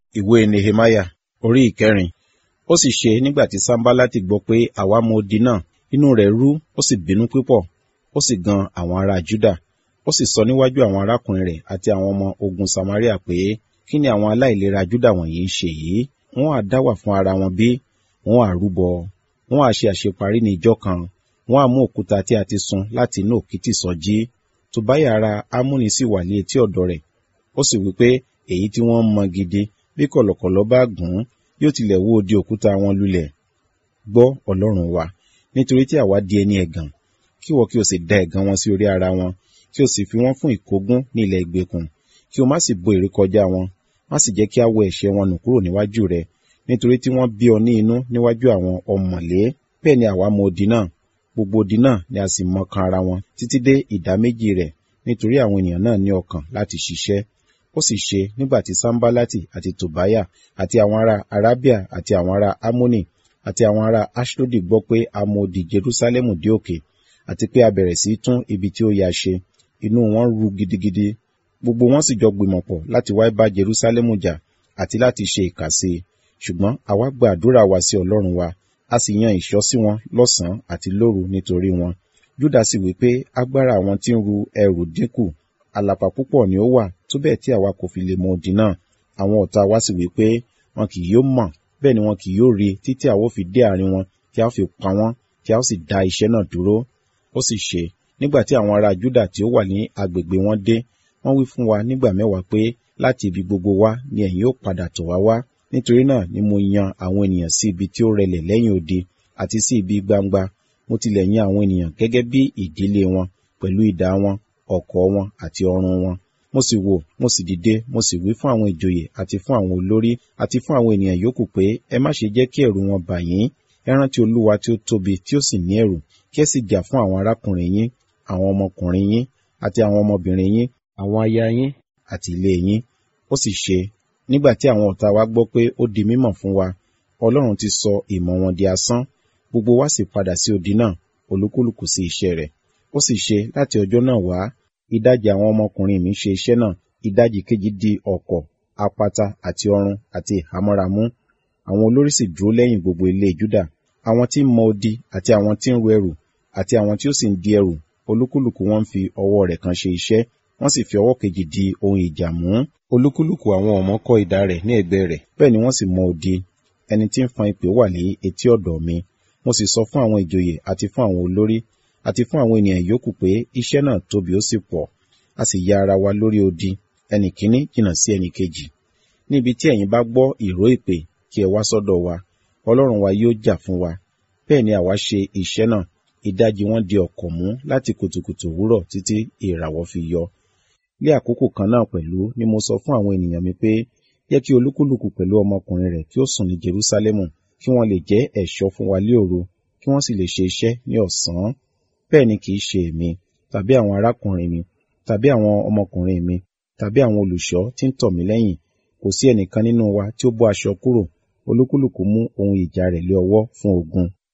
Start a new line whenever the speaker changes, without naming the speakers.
ìwé nehemaya orí ìkẹrin ó sì ṣe nígbà tí sanbalati gbọ́ pé àwa mọ odi náà inú rẹ̀ rú ó sì bínú púpọ̀ ó sì gan àwọn ará juda ó sì sọ níwájú àwọn arákùnrin rẹ̀ àti àwọn ọmọ ogun samaria pé kí ni àwọn aláìlera juda wọ̀nyí ń ṣe yìí wọ́n á dá wà fún ara wọn bí wọ́n á rúbọ wọ́n á ṣe àṣeparí ní ìjọ kan wọ́n á mú òkúta tí a ti sun láti inú òkìtì sọjí tòbáyà ara amúni sì wà ní etí ọ̀dọ̀ rẹ̀ ó sì wí pé èyí tí wọ́n mọ gidi bí kọ̀lọ̀kọ̀lọ̀ bá gùn ún yóò tilẹ̀ wó odi òkúta wọn lulẹ̀ gbọ́ ọlọ́run wa nítorí tí àwa di ẹni ẹ̀gàn kí wọ́n kí o sì da ẹ̀gàn wọn sí orí ara wọn kí o sì fi wọ́n fún ìkógun ní ilẹ̀ ìgbèkùn kí o má sì bo ìrékọjá wọn má sì jẹ́ kí a wọ ẹ̀ṣẹ̀ wọn nù kúrò níwájú rẹ nítorí tí wọ́n bí ọ ní inú níwájú àwọn ọmọlé bẹ́ẹ̀ ni àwa mọ odi náà gbogbo odi náà ni a sì mọ kan ara wọn títí dé ìdá méjì rẹ̀ nítorí àwọn ènìyàn náà ní ọkàn láti ṣiṣẹ́ ó sì ṣe nígbà tí sanbalati àti tobaya àti àwọn ará arabia àti àwọn ará amoni àti àwọn ará ashdodi gbọ́ pé a mọ odi jerusalemu dé òkè àti pé a bẹ̀rẹ̀ sí tún ibi tí ó ya ṣe inú wọn ru gidigidi gbogbo wọn sì jọ gbìmọ̀ pọ̀ láti wá bá jerusalemu jà àti láti ṣe ìkà sí i ṣùgbọ́n àwa gba àdúrà wa sí ọlọ́run wa a sì yan ìṣọ́ sí wọn lọ́sàn-án àti lóru nítorí wọn júdà sì wí pé agbára àwọn tí ń ru ẹrù dínkù àlàpà púpọ̀ ni ó wà tó bẹ́ẹ̀ tí àwa kò fi lè mọ odi náà àwọn ọ̀tá wa sì wí pé wọn kì yóò mọ̀ bẹ́ẹ̀ ni wọn kì yóò rí títí àwa ó fi dé àárín wọn tí a ó fi pa wọ́n tí a ó sì dá iṣẹ́ náà dúró ó sì ṣe nígbà tí àwọn ará júdà tí ó wà ní agbègbè wọn dé wọ́n wí fún wa nígbà mẹ́wàá pé láti ibi gbogbo wa ni ẹ̀yin ó padà tọ̀ wá wá nítorí náà ni mo yan àwọn ènìyàn sí ibi tí ó rẹlẹ̀ lẹ́yìn odi àti sí ibi gbangba mo tilẹ̀ yan àwọn ènìyàn gẹ́gẹ́ bí ìdílé wọn pẹ̀lú idà wọn ọ̀kọ̀ wọn àti ọrùn wọn mo sì wò mo sì dìde mo sì wí fún àwọn ìjòyè àti fún àwọn olórí àti fún àwọn ènìyàn yòókù pé ẹ má ṣe jẹ́ kí ẹ̀rù wọn bà yín ẹ rántí olúwa tí ó tóbi tí ó sì ní ẹ̀rù kí ẹ sì jà fún àwọn arákùnrin yín àwọn ọmọkùnrin yín àti àwọn ọmọbìnrin yín àwọn aya yín àti ilé yín ó sì ṣe nígbà tí àwọn ọ̀tá wa gbọ́ pé ó di mímọ̀ fún wa ọlọ́run ti sọ ìmọ̀ wọn di asán gbogbo wa sì padà sí odi náà olúkúlùkù sí iṣẹ́ rẹ̀ ó sì ṣe láti ọjọ́ náà wá ìdajì àwọn ọmọkùnrin mi ṣe iṣẹ́ náà ìdajì kejì di ọ̀kọ̀ apata àti ọrùn àti ìhámọ́ra mú àwọn olórí sì dúró lẹ́yìn gbogbo ilé júdà àwọn tí ń mọ odi àti àwọn tí ń ru ẹrù àti àwọn tí ó sì ń di ẹrù olúkúlùkù wọn fi ọwọ́ rẹ̀ kan ṣe iṣẹ́ wọ́n sì fi ọwọ́ kejì di ohun ìjà mú olúkúlùkù àwọn ọmọ kọ́ idà rẹ̀ ní ẹ̀gbẹ́ rẹ̀ bẹ́ẹ̀ ni wọ́n sì mọ odi ẹni tí ń fan ìpè wà ní etí ọ̀dọ̀ mi mo sì sọ fún àwọn ìjòyè àti fún àwọn olórí àti fún àwọn ènìyàn yòókù pé iṣẹ́ náà tóbi ó sì pọ̀ a sì ya ara wa lórí odi ẹnì kíní jìnnà sí ẹnì kejì níbi tí ẹ̀yin bá gbọ́ ìró ìpè kí ẹ wá sọ́dọ̀ wa ọlọ́run wa yóò jà fún wa bẹ́ẹ̀ ni àwa ṣe iṣẹ́ náà ìdajì wọn di ọ̀kọ̀ mú láti kùtùkùtù òwúrọ̀ títí ìràwọ̀ fi yọ ní àkókò kan náà pẹ̀lú ni mo sọ fún àwọn ènìyàn mi pé jẹ́ kí olúkúlùkù pẹ̀lú ọmọkùnrin rẹ̀ kí ó sùn ní Jerúsálẹ́mù kí wọ́n lè jẹ́ ẹ̀ṣọ́ fún wa lé òru kí wọ́n sì lè ṣe iṣẹ́ ní ọ̀sán bẹ́ẹ̀ ni kì í ṣe èmi tàbí àwọn arákùnrin mi tàbí àwọn ọmọkùnrin mi tàbí àwọn olùṣọ́ tí ń tọ̀ mí lẹ́yìn kò sí ẹnìkan nínú wa tí ó bọ́ aṣọ kúrò olúkúlùkù mú ohun ìjà rẹ̀ lé ọwọ́ fún ogun